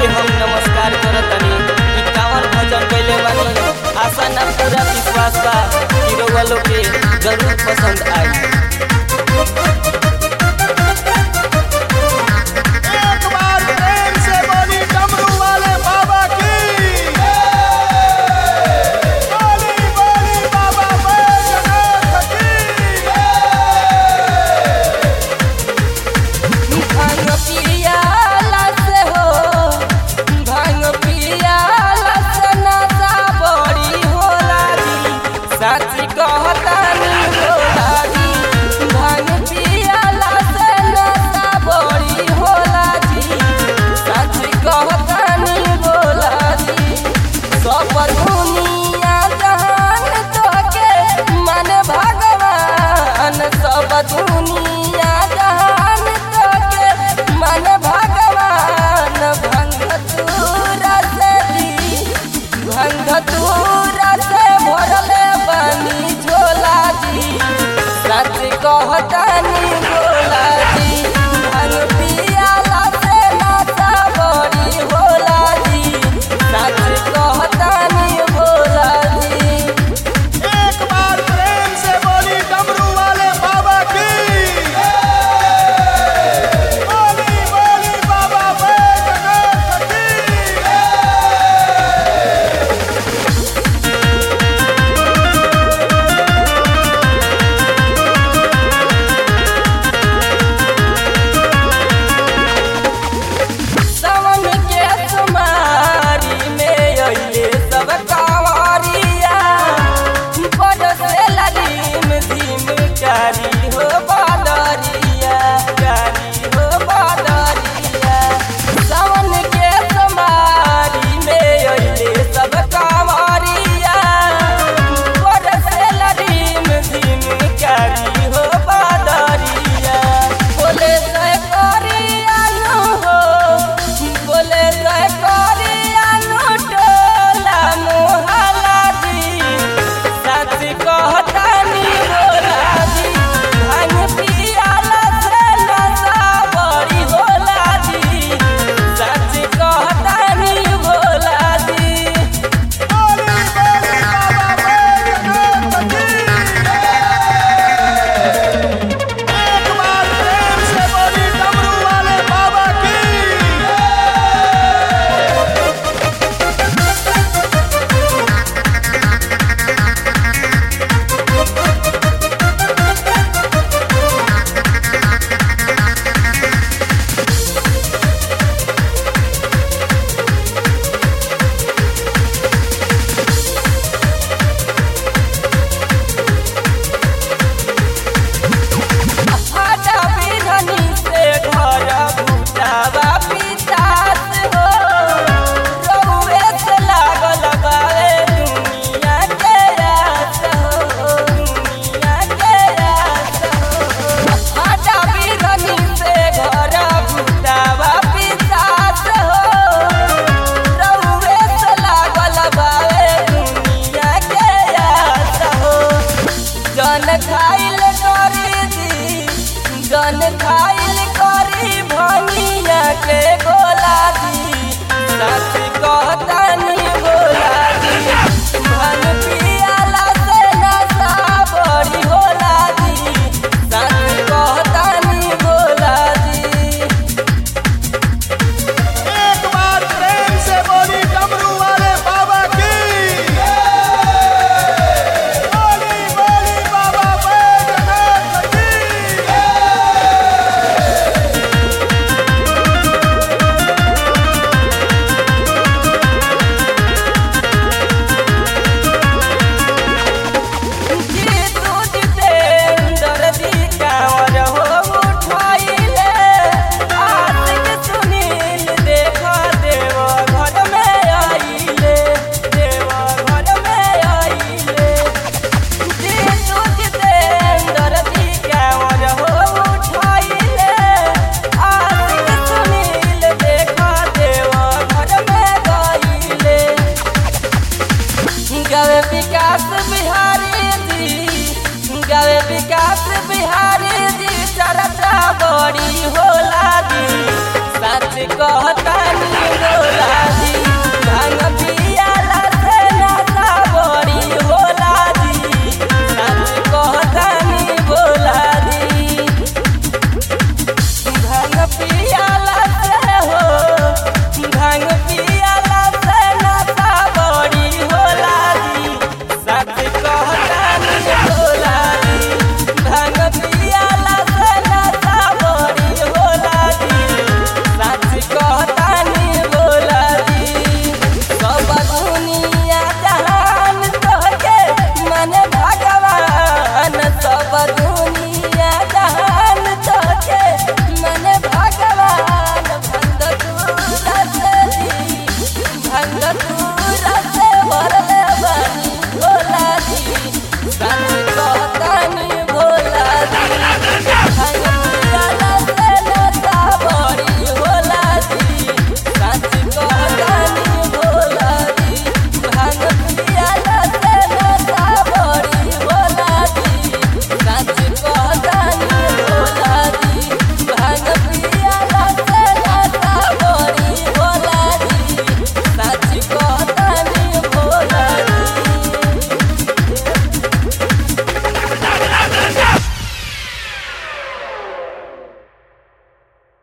के हम नमस्कार करतनी ई कांवर भजन कइले बानी आशा ना पूरा विश्वास बा कि रउआ लोग के जरूर पसंद आई एक बार प्रेम से बोली डमरू वाले बाबा की बोली बोली बाबा बैजनाथ की भांग पियाला से हो भांग पियाला से नशा बड़ी होला जी सच कहतानी होला जी भांग पियाला से नशा बड़ी होला जी सच कहतानी होला जी सब दुनिया जहान तोके मन भगवान सब दुनिया जहान तोके मन भगवान भंग तूरा से दी भंग तूरा से भरले बनी झोला जी सच कहतानी बोला जी भंग पियाला से नाचा बड़ी होला जी सच कहतानी बोला जी एक बार प्रेम से बोली डमरू वाले बाबा की बोली बोली बाबा बैजनाथ की सावन के तुम्हारी में अइले सब कांवरिया बरसे ललीम धीम कारी हो बादरिया कारी हो बादरिया सावन के तुम्हारी में अइले सब कांवरिया बरसे ललीम धीम कारी हो बादरिया बोले जय करिया नु हो बोले जय करिया नु टोला मोहला दी सच कहतानी बोला दी भांग पियाला से नशा बड़ी होला दी सच कहतानी बोला दी बोली बोली बाबा बैजनाथ की एक बार प्रेम से बोली डमरू वाले बाबा की फाटा बिरहनी से घर भूटावा पितास हो रउए से लागल बावे दुनिया के रास हो दुनिया के रास हो फाटा बिरहनी से घर भूटावा पितास हो रउए से लागल बावे दुनिया के रास हो जन खाइल करी दी जन खाइल करी भनिया के गोला दी सच कहतानी बोला दी भन पियाला से नशा बड़ी होला दी सच कहतानी बोला दी एक बार प्रेम से बोली डमरू वाले बाबा की बोली बोली बाबा बैजनाथ की गवे विकास बिहारी जी गवे विकास बिहारी जी चरचा बड़ी होला दी सच कहत